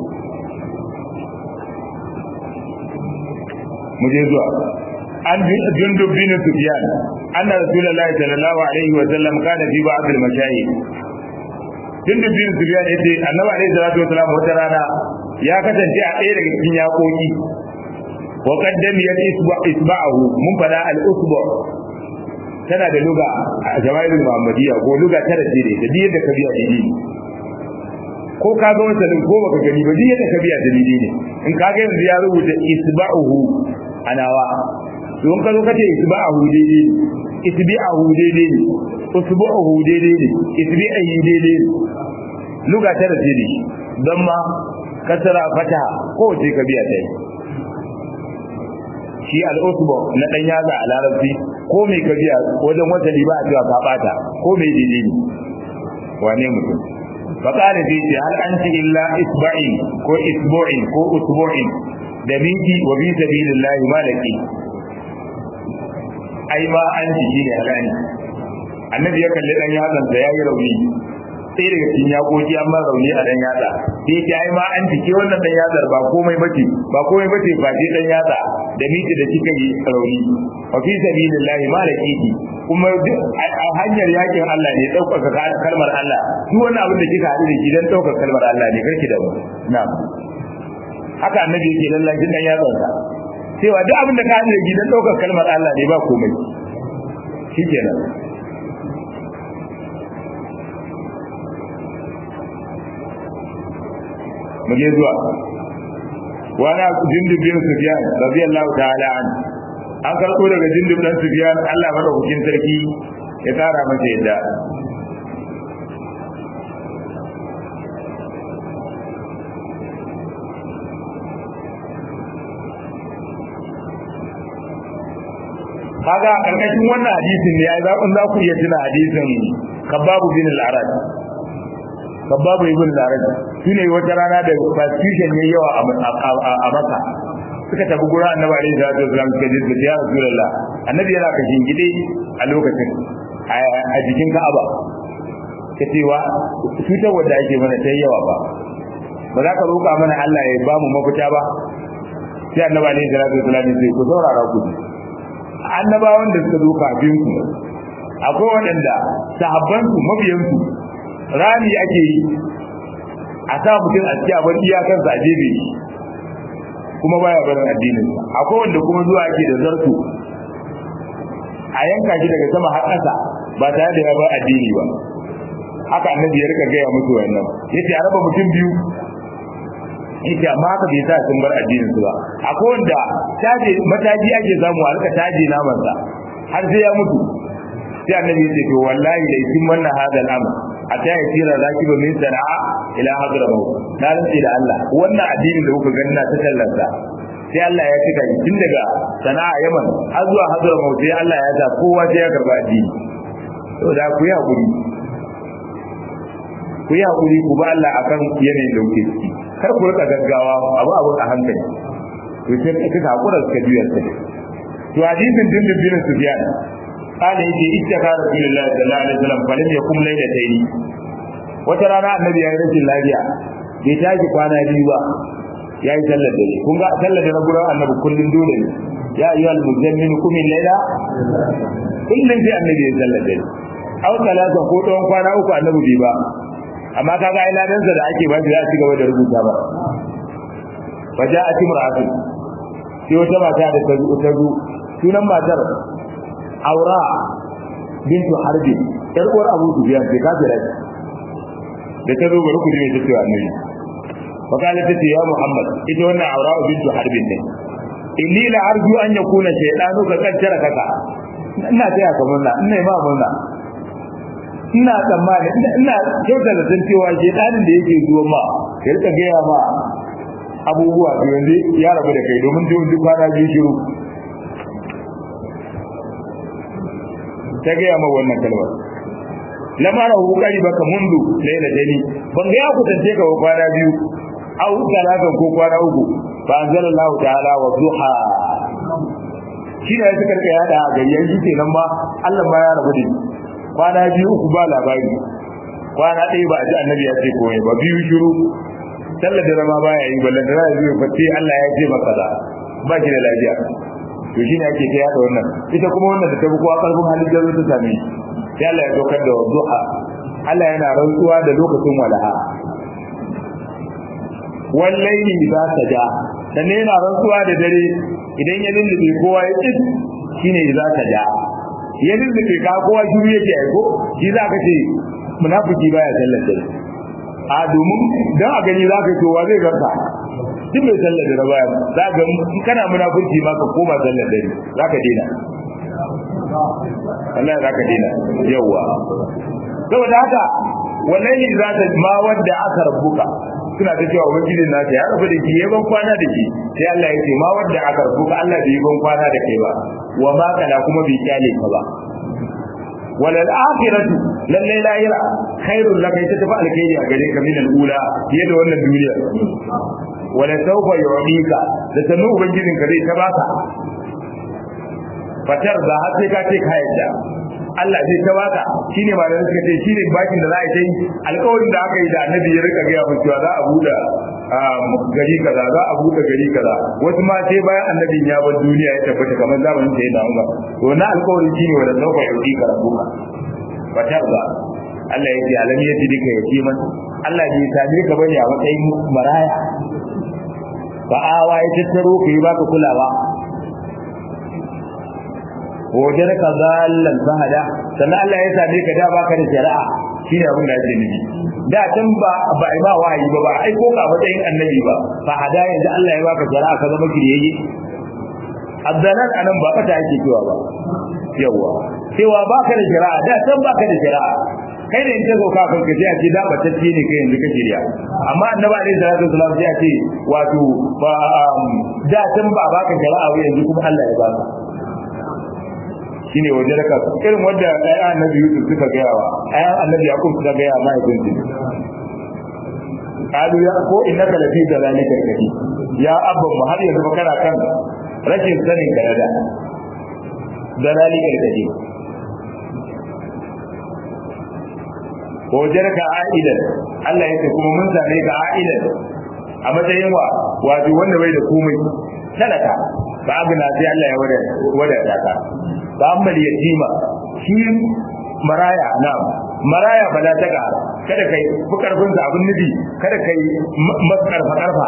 mu je zuwa an jundub bin sufyan anna rasulullahi sallallahu alaihi wa sallam kana fi ba'd al-mashayikh jundub bin sufyan yace annabi alaihi salatu wa sallam wata rana ya kasance a ɗaya daga cikin yakoki wa qaddam ya isba'ahu mun fada al usbu tana da luga a jama'iul muhammadiyya ko luga tara ce da duk yadda ka biya dalili ko ka ga wasalin ko baka gani ba duk yadda ka biya dalili ne in ka ga yanzu ya rubuta isba'uhu anawa don ka zo kace isba'ahu daidai isbi'ahu daidai ne usbu'uhu daidai ne isbi'ahi daidai ne luga tara ce ne don ma kasara fataha ko ce ka biya tai shi al-usbu na dan yaza a larabci ko mai ka biya wajen wata liba a cewa ka bata ko mai daidai ne wane mutum فقال فيه هل أنت إلا إسبعي كو إسبوعي كو أسبوعي دمينك وفي سبيل الله ما لك أي ما أنت شيني هلاني annabi ya kalli dan yatsan da yayi rauni sai daga cikin yakoki an ba rauni a dan yatsa sai ya ai ma an tike wannan dan yatsar ba komai bace ba komai bace ba je dan yatsa da miti da kika yi rauni wa fi sabilillahi malakiki kuma a hanyar yakin Allah ne daukaka kalmar Allah duk wani abin da kika haɗu da shi dan daukar kalmar Allah ne karki da mu na'am haka annabi yake lallacin dan yatsan sa cewa duk abin da ka haɗu da shi dan daukar kalmar Allah ne ba komai shikenan muje zuwa wani jindib bin sufyan radiyallahu ta'ala an an karɓo daga jindib dan sufyan Allah madaukakin sarki ya tsara masa yadda kaga karkashin wannan hadisin ne ai zaɓin za ku iya tuna hadisin kababu bin al-arad kababu ibn al-arad shine wata rana da persecution yayi yawa a maka suka tafi gura annabi alaihi salatu wasallam suka je ya rasulullah annabi yana kashin gide a lokacin a jikin ka'aba ka cewa cutar wadda ake mana ta yawa ba ba za ka roƙa mana Allah ya ba mu mafita ba sai annabi alaihi salatu wasallam ya ce ku saurara ku annabawan da suka zo kafin ku akwai waɗanda sahabban su mabiyan su rami ake yi a sa mutum a cikin abin iyakansa a jebe kuma baya barin addinin sa akwai wanda kuma zuwa ake da zarto a yanka shi daga sama har ƙasa ba tare da ya bar addini ba haka annabi ya rika gaya musu wannan yace a raba mutum biyu yace amma haka bai sa sun bar addinin su ba akwai wanda taje mataji ake samu a rika taje naman sa har sai ya mutu sai annabi yace to wallahi da kin wannan hadal amr hatta ya tira rakiba min sana'a ila hadramaut na rantsi da Allah wannan addinin da kuka gani na ta tallarsa sai Allah ya cika tun daga sana'a Yaman har zuwa hadramaut sai Allah ya sa kowa sai ya karba addini to da ku yi hakuri ku yi hakuri ku ba Allah akan yanayin da kuke ciki kar ku rika gaggawa abu abu a hankali to sai kika hakura suka juya ta to hadisin dindin bin Sufyan قال يجي اتقى رسول الله صلى الله عليه وسلم فلم يقم ليلتين wata rana annabi ya yi rashin lafiya bai tashi kwana biyu ba ya yi sallar dare kun ga sallar dare gurin annabi kullum dole ne ya ayyuhal muzammin kumin laila kullum sai annabi ya sallar dare aw talata ko tsawon kwana uku annabi bai ba amma kaga ai ladansa da ake ba shi za a ci gaba da rubuta ba faja'at imra'atu sai wata mata da ta zo sunan matar aura bintu harbi yar uwar abu dubiyan bai kafira da ta zo bari ku ji ta cewa annabi fa kala ta ce ya muhammad ita wannan aura bintu harbin ne inni la arju an yakuna shaytanu ka kaddara kaka ina taya ka murna ina ma murna ina tsammani ina kyautar da san cewa shaytanin da yake zuwa ma ya rika gaya ma abubuwa da yanzu ya rabu da kai domin duk kwana biyu shiru ta gaya ma wannan kalmar lamara hukari baka mundu laila dani ban ga ya kusance ka kwana biyu au talatan ko kwana uku fa anzalallahu ta'ala wa duha shi ne suka rika yada a gari yanzu kenan ma Allah ma ya rabu da kwana biyu uku ba labari kwana ɗaya ba a ji annabi ya ce komai ba biyu shiru sallar da ma baya yi ballan da zai yi fati Allah ya ce maka da ba shi da lafiya to shine ake ta yada wannan ita kuma wannan da ta bi kowa karfin halin da ta same sai Allah ya dokar da duha Allah yana rantsuwa da lokacin walaha wallahi za ta ja sannan yana rantsuwa da dare idan ya lullube kowa ya ƙi shine za ka ja ya lullube ka kowa shiru yake aiko shi za ka ce munafiki baya sallar dare a domin dan a gani za ka ce wa zai garka duk mai sallar dare baya za ka in kana munafurci ma ka koma sallar dare za ka daina Allah za ka daina yawa saboda haka wallahi za ta ma wanda aka rabbuka suna ta cewa ubangiji na ta ya rabu da ki yaban kwana da ki sai Allah ya ce ma wanda aka rabbuka Allah bai yaban kwana da kai ba wa ma kana kuma bai kyale ka ba walal akhiratu lalle lahira khairul laka ita tafi alkhairi a gare ka min al-ula fiye da wannan duniya wala sawfa yu'tika da tanu ubangijin ka zai ta baka fatar da har sai ka ce ka yadda Allah zai ta baka shine ma da suka ce shine bakin da za a yi alƙawarin da aka yi da annabi ya rika gaya mutuwa za a buɗe gari kaza za a buɗe gari kaza wasu ma sai bayan annabin ya bar duniya ya tabbata kamar zamanin sai da Umar to na alƙawarin shine wanda sauka yuki ka rabuka fatar da Allah ya ce alam ya dika yatiman Allah bai same ka bane a matsayin maraya ba'awa ya tattaro ka yi baka kulawa wajen ka zallan fahada sannan Allah ya same ka da baka da shari'a shine abin da ake nufi da can ba ba ai ba wahayi ba ba ai ko ka matsayin annabi ba fahada yanzu Allah ya baka shari'a ka zama kiriyayye addalan anan ba fata ake cewa ba yawa cewa baka da shari'a da can baka da shari'a kai da in ta zoka kan ka a ce da batacce ne kai yanzu ka shirya amma annabi alaihi salatu wasallam sai a ce wato ba da can ba baka shari'a ba yanzu kuma Allah ya baka shine waje da kasu irin wanda ayan annabi Yusuf suka gaya wa ayan annabi Yaqub suka gaya ma ya kunci kalu ya ko innaka lafi dalalika kadi ya abban mu har yanzu kana kan rashin sanin ka da dalalika kadi wajarka aidan Allah ya ce kuma mun same ka aidan a matsayin wa wato wanda bai da komai talaka ba abuna sai Allah ya wadata ka ba amma yatima shi maraya na maraya ba za ta ga kada kai fi karfin sa abin nufi kada kai maskarfa karfa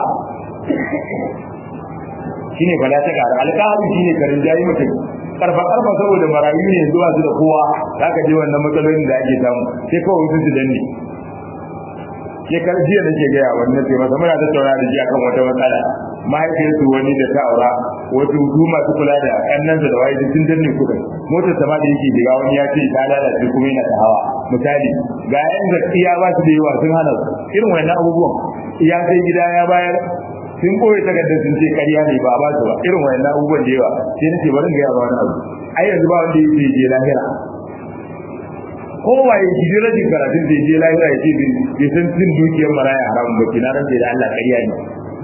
shine ba za ta ga alƙali shine karin jayi mutum karfa karfa saboda marayu ne zuwa su da kowa zaka je wannan matsalolin da ake samu sai kawai sun su danne ke jiya da ke gaya wannan sai masa muna tattauna da shi akan wata matsala mahaifiyarsu wani da ta aura wasu su masu kula da ƙannan da waye sun danne kuɗin motar sama da yake shiga wani ya ce ta lalace kuma yana ta hawa misali ga yan gaskiya ba su da yawa sun hana su irin wannan abubuwan ya kai gida ya bayar sun koyi takardar sun ce ƙarya ne ba ba su ba irin wannan abubuwan da yawa sai nace bari in gaya ba wani abu ai yanzu ba wanda yake je lahira kowa ya ji rajin karatun da je lahira ya ce bai san cin dukiyar maraya haramun ba kina ran da Allah ƙarya ne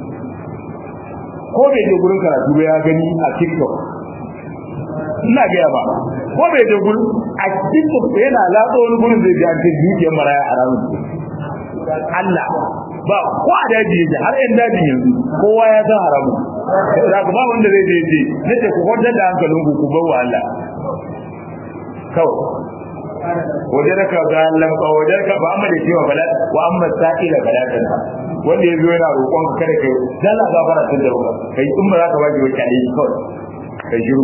ko bai je gurin karatu ba ya gani a TikTok ina gaya ba ko bai je gurin a TikTok yana latsa wani gurin zai ji an ce dukiyar maraya haramun Allah ba ko a daji yake har yan daji yanzu kowa ya san haramun da ba wanda zai je je nace ku kwantar da hankalinku ku bar wa Allah kawai wajenka ga lamba wajenka ba amma da cewa bala wa amma sa'ila balatan wanda yazo yana roƙon ka kada kai dalla gafara tun da ruwa kai in ba za ka waje wata ne kawai kai shiru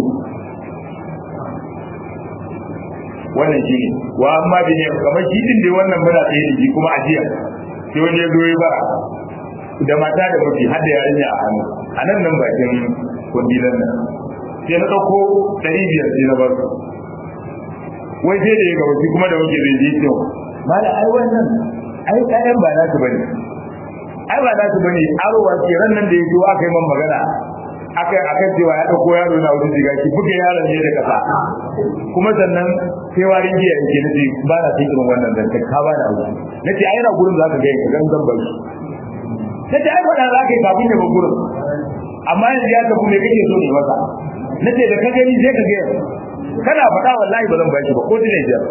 wannan shine wa amma bi ne kamar shi din da wannan mura tsaye da shi kuma ajiya sai wani ya zo ya bara da mata da miji har da yarinya a hannu a nan nan bakin kundilan nan sai na ɗauko ɗari biyar sai na bar su wai sai da ya gaba shi kuma da muke zai je cewa mala ai wannan ai ƴaƴan ba za su bane ai ba za su bane arowa ce ran nan da ya zo aka yi man magana aka aka cewa ya dauko yaro na wurin diga ki buga yaron ne da kasa kuma sannan sai warin giya yake nace ba na cikin irin wannan dan ka ba da aure nace ai na gurin zaka ga ka dan zan bar shi nace ai fada zaka yi kafin ya bar gurin amma yanzu ya tafi me kake so ne masa nace da ka gani sai ka ga kana faɗa wallahi ba zan ba shi ba ko dine jar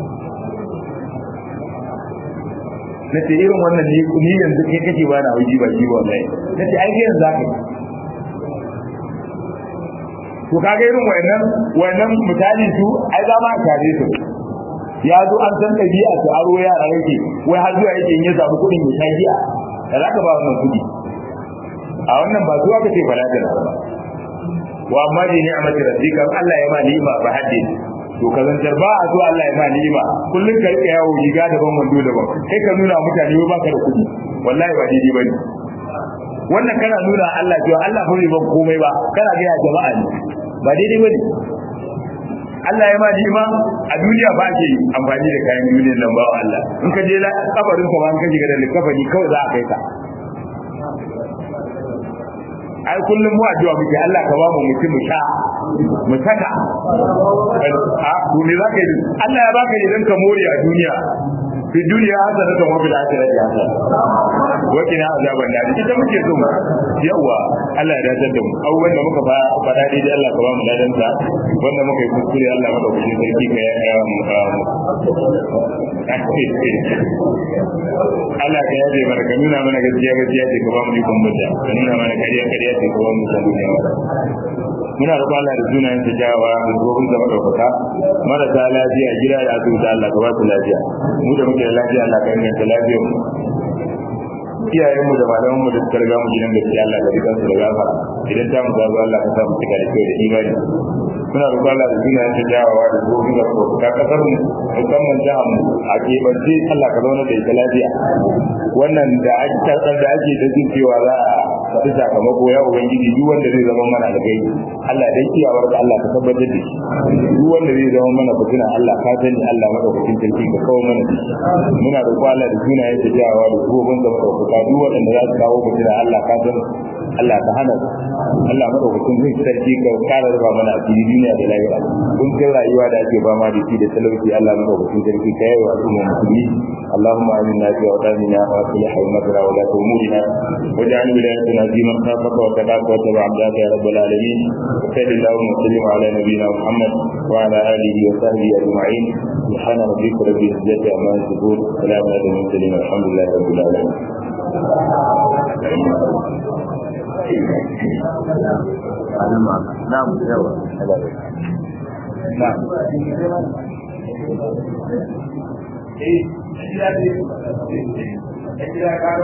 nace irin wannan ni ni yanzu kai kake ba na hauji ba shi wallahi nace ai yanzu zaka yi to kaga irin wayannan wayannan mutane su ai za ma tare su ya zo an san dabi'a su aro yara yake wai har zuwa yake in ya samu kuɗin ya sha giya da zaka ba wannan kuɗi a wannan ba zuwa kace fala ta ba wa amma bi ni'mati rabbika Allah ya ma ni'ima ba hadde to ka zantar ba a zuwa Allah ya ma ni'ima kullun ka rika yawo riga daban wando daban kai ka nuna mutane ba ka da kuɗi wallahi ba daidai bane wannan kana nuna Allah cewa Allah ba ban komai ba kana ga jama'a ne ba daidai bane Allah ya ma ni'ima a duniya ba ke amfani da kayan duniyar nan ba Allah in ka je la kabarin ka ba in ka shiga da likafani kawai za a kai ka ai kullum mu addu'a muke Allah ka ba mu mutum mu sha mu saka a to me zaka yi Allah ya baka ne dan ka more a duniya fi duniya hasana ta wa bil akhirati hasana wa kina azaban da ita muke so mu yawa Allah ya dace da mu abubuwan da muka faɗa daidai Allah ka ba mu ladan sa wanda muka yi kuskure Allah maka kuskure sarki ka ya mu Allah ka yaje mana ka nuna mana gaskiya gaskiya ce ka ba mu ikon mutta ka nuna mana kariya kariya ce ka ba mu ikon mutta muna roƙon Allah da sunayen sa jawa da gobin da madaukaka marasa lafiya gida da asibiti Allah ka ba su lafiya mu da muke da lafiya Allah ka inganta lafiyar mu iyayenmu da malamanmu da suka riga mu gidan gaskiya Allah ka rikansu da gafara idan ta mu zazo Allah ka sa mu cika da kyau da imani muna roƙon Allah da sunayen sa jawawa da gobin da madaukaka kasar mu musamman jihar mu a keɓance Allah ka zauna da ita lafiya wannan da ake da ake da jin cewa za a faɗi sakamako ya ubangiji duk wanda zai zama mana da gai Allah dai kiyawar da Allah ka tabbatar da shi duk wanda zai zama mana fitina Allah ka sani Allah madaukakin sarki ka kawo mana da shi muna roƙo Allah da sunayen ta jawawa da gobin da madaukaka duk waɗanda za su kawo fitina Allah ka sani Allah ka hana su Allah madaukakin zai sarki ka kara raba mana a cikin duniya da lahira kun kai rayuwa da ake ba ma da shi da talauci Allah madaukakin sarki ka yi wa al'umma musulmi اللهم آمنا في أوطاننا وأصلح أمتنا ولاة أمورنا واجعل ولايتنا في من خافك وتقاك وتبع عبدك يا رب العالمين وصل اللهم وسلم على نبينا محمد وعلى آله وصحبه أجمعين سبحان ربك رب العزة عما يصفون سلام على المرسلين والحمد لله رب العالمين نعم نعم Eh,